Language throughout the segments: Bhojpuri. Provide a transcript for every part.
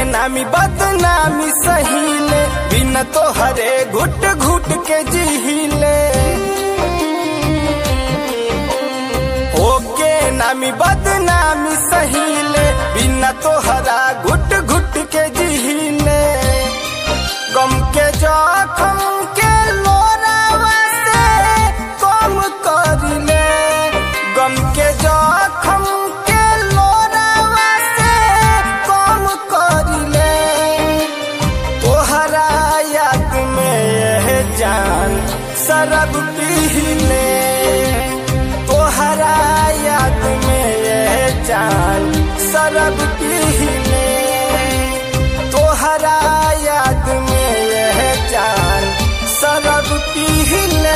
नामी बदनामी सहीले बिना तोहरे घुट घुट के जिहिले ओके नामी बदनामी सहीले बिना तोहरा घुट घुट के जिहिले गम के जखम के लोरावा से कम करिले गम के जखम के लोरावा से कम करिले तोहरा याद में यह जान शरब पीले तोहरा याद में यह जान शरब पीले तोहरा याद में यह जान शरब पीले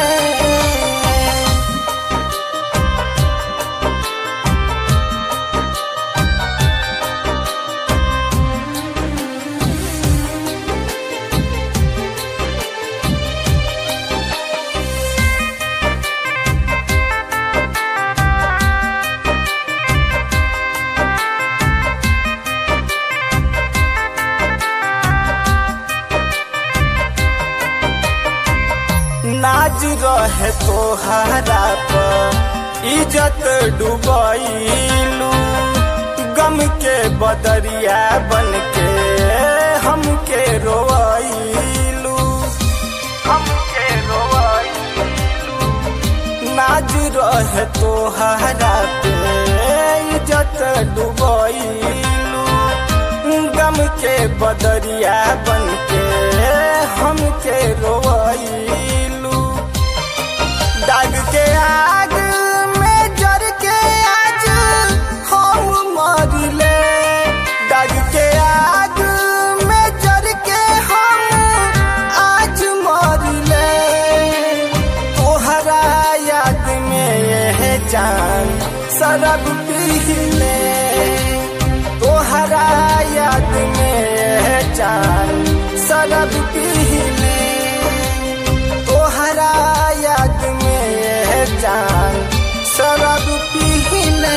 नाज रहे तोहरा पर इज्जत डुबैलू गम के बदरिया बन के हमके रोइलू हमके रोइलू नाज रहे तोहरा पे इज्जत डुबैलू गम के बदरिया बन के हमके रोइलू दाग के आग में जर के आज हम मरिले दाग के आग में जर के हम आज मरिले तोहरा याद में यह जान शरब पीले तोहरा याद में यह जान शरब पीले तोहरा याद में यह जान शरब पीले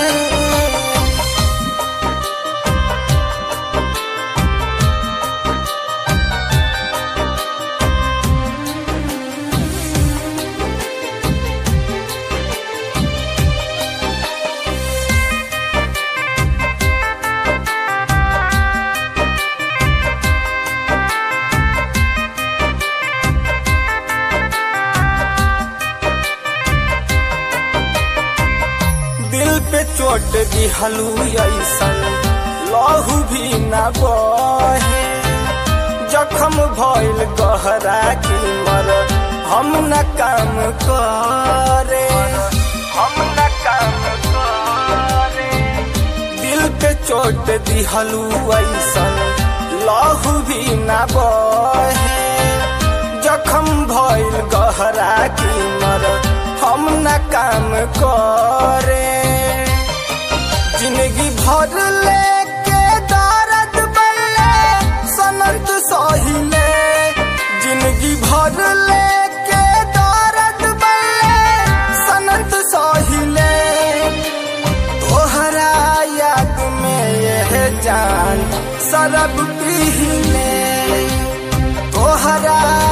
दिल पे चोट दिहलू ऐसन लहू भी न बहे जखम भइल गहरा की मर हम न काम करे हम न काम करे दिल पे चोट दिहलू ऐसन लहू भी न बहे जखम भइल गहरा की मर हम न काम करे जिंदगी भर लेके दर्द बल्ले सनत सहिले जिंदगी भर लेके दर्द बल्ले सनत सहिले तोहरा याद में यह जान शरब पीले तोहरा